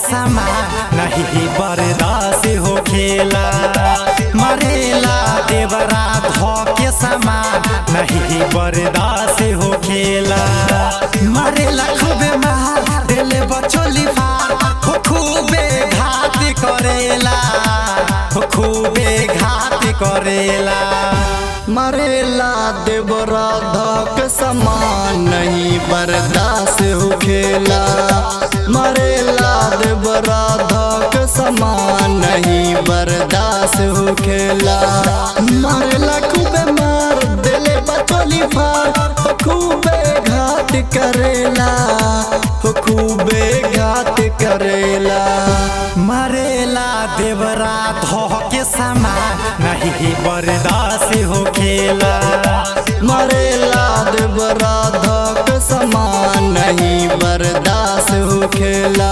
सामान नहीं बर्दाश्त हो खेला मरेला देवरा धो के सामान नहीं बर्दाश्त हो खेला मरेला खूबे मार देले बचोली फार हो खूबे घात करेला हो खूबे घात करेला मरेला देवरा धक समान नहीं बर्दाश्त हो खेला मरेला देवरा धक समान नहीं बर्दाश्त हो खेला मरेला खूबे मार देले बचोली फार हो खूबे घात करेला हो खूबे घात करेला मरेला देवरा धो के सामान नहीं बर्दाश्त हो खेला मरेला देवरा धक समान नहीं बर्दाश्त हो खेला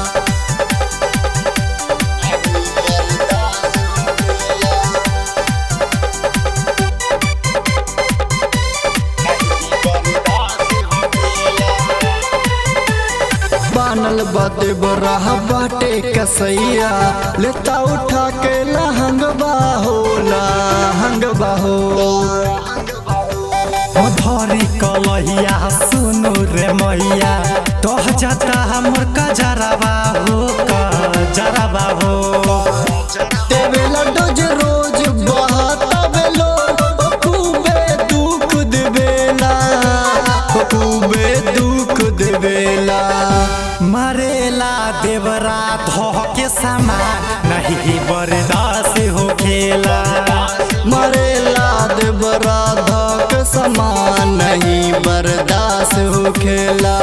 बानल बाते बराह बाटे कसैया लेता उठा के लहंगबा हो लहंगबा हो ओ धरी कलहिया सुनु रे मैया तोह जाता हमर कजरवा हो कजरवा हो देवेला डोज रोज बहतावे लो ओ खूबे दुख देवेला ओ खूबे दुख देवेला मरेला देवरा धो के सामान नहीं बर्दाश्त हो खेला मरेला देवरा धक समान नहीं बर्दाश्त हो खेला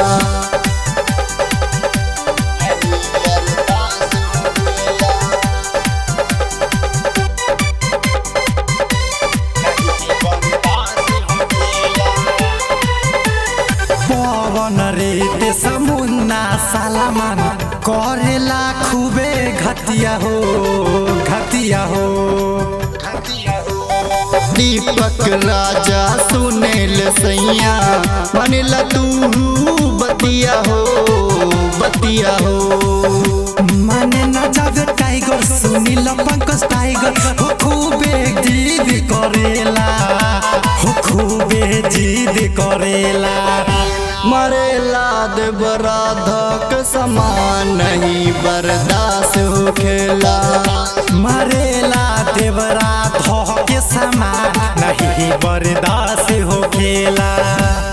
पवन रे समुन्ना सालामान करेला खूबे घटिया हो घटिया हो दीपक राजा सुनेल सैया मानिला तू बतिया हो बतिया हो माने न जावे टाइगर सुनील पंकज टाइगर हो खूबे जिद करेला हो खूबे जिद करेला मरेला देवरा धक समान नहीं बर्दाश्त हो खेला मरेला देवरा धो के सामान नहीं बर्दाश्त हो खेला